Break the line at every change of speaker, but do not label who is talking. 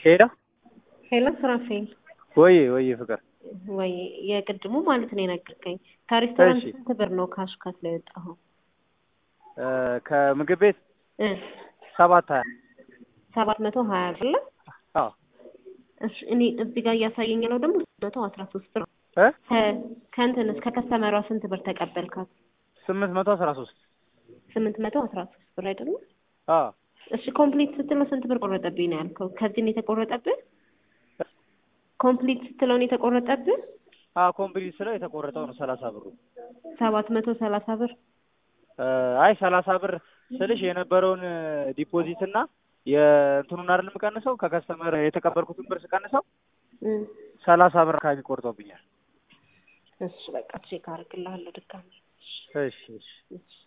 ሄሎ
ሄሎ ሱራፌል
ወይ ወይ ፍቅር
ወይ የቅድሙ ማለት ነው የነገርከኝ ከሬስቶራንት
እሺ።
ስንት ብር ነው ካሽ ከፍለ ላይ የወጣኸው
እ ከምግብ ቤት
እ
ሰባት ሀያ
ሰባት መቶ ሀያ ብር
አዎ
እሺ እኔ እዚህ ጋር እያሳየኝ ነው ደግሞ መቶ አስራ ሶስት ብር ነው
እ
ከ- ከእንትንስ ከከስተመሯ ስንት ብር ተቀበልካት
ስምንት መቶ አስራ ሶስት
ስምንት መቶ አስራ ሶስት ብር አይደለም
አዎ
እሺ ኮምፕሊት ስትለው ስንት ብር ቆረጠብኝ ነው ያልከው ከዚህ ነው የተቆረጠብህ ኮምፕሊት ስትለው ነው የተቆረጠብህ
አዎ ኮምፕሊት ስለው የተቆረጠው ነው ሰላሳ ብሩ
ሰባት መቶ ሰላሳ ብር
እ አይ ሰላሳ ብር ስልሽ የነበረውን ዲፖዚት እና የእንትኑን አይደል የምቀንሰው ከከስተመር የተቀበልኩትን ብር ስቀንሰው
እ
ሰላሳ ብር አካባቢ ቆርጦብኛል
እሺ በቃ ቼክ አደርግልሃለሁ ድጋሚ
እሺ እሺ
እሺ